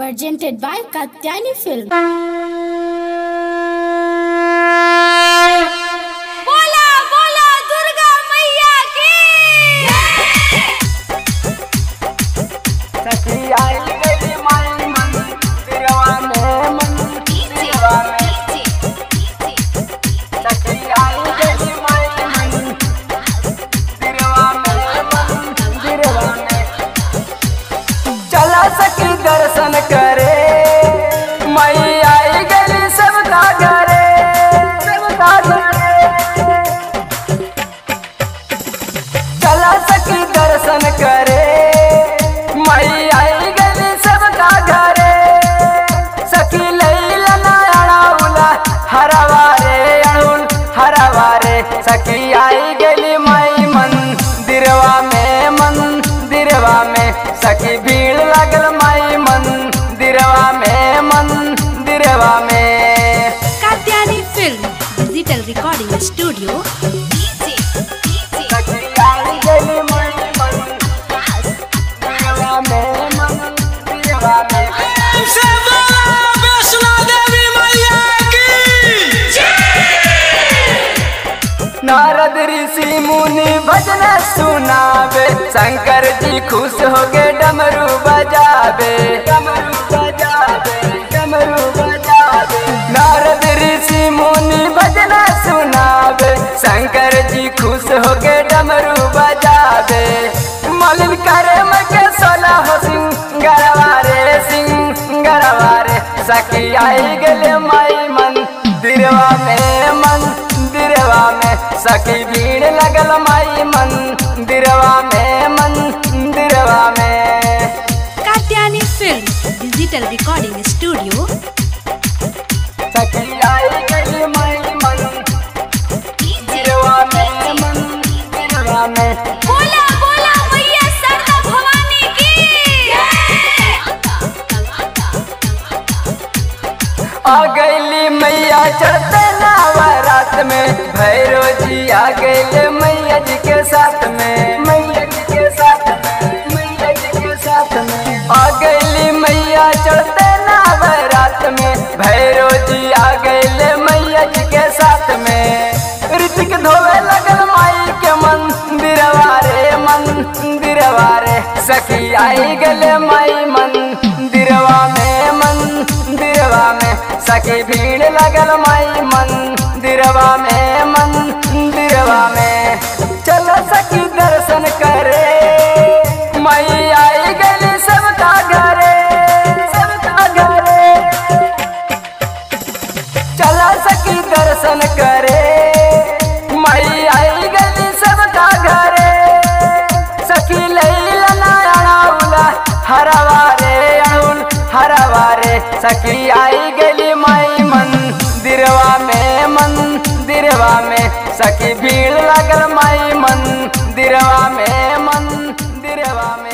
presented by Katyani Film. बोला बोला दुर्गा मैया की सखी आई गई माई मन तिरवा में मन तिरवा में सखी आई गई माई मन तिरवा में मन तिरवा में चला सखी दर्शन करे मई आई गई सबका घरे सबका घरे चला सकी दर्शन करे मई आई गली सबका घरे सखी लैला अड़ाउला हरवारे अड़ुल हरवारे सखी आई गली मई मंदिरवा में मंदिरवा में सखी भीड़ लगल मई मंदिरवा में मंदिरवा में Katyani film digital recording studio सखी आई गली मई मंदिरवा में मंदिरवा में से बोला वैष्णो देवी मैया की नारद ऋषि मुनि भजन सुनावे शंकर जी खुश हो गए डमरू बजावे डमरू बजावे डमरू बजावे नारद ऋषि मुनि भजन सुनावे शंकर जी खुश हो गए डमरू बजावे मलिन करे मके सोला हो सिंगरवारे सिंगरवारे सखी आई गले माई मंदिरवा में मंदिरवा में सखी भीड़ लगल माई मंदिरवा में मंदिरवा में Katyani film digital recording studio सखी आई गई माई मंदिरवा में मंदिरवा में बोला बोला मैया सरदा भवानी आ गईली मैया चढ़ते नवरात में भैरो जी आ गईले मैया जी के साथ में मैया जी के साथ में मैया जी के साथ में आ गईली मैया चढ़ते नवरात में भैरो जी आ गईले मैया जी के साथ में ऋतिक धोवे लगल माई के मंदिरवा रे मंदिरवा रे सखी आई गले माई मंदिरवा में मंदिरवा में सखी भीड़ लगल माई मंदिरवा में मंदिरवा में चलो सखी दर्शन करे माई आई गली सबका घरे सबका घरे चला सकी दर्शन करे मई आई गली सबका घरे सखी लैला अड़ाउला हरवारे अड़ुल हरवारे सखी आई गली मई मंदिरवा में मंदिरवा में सखी भीड़ लगल मई मंदिरवा में मंदिरवा में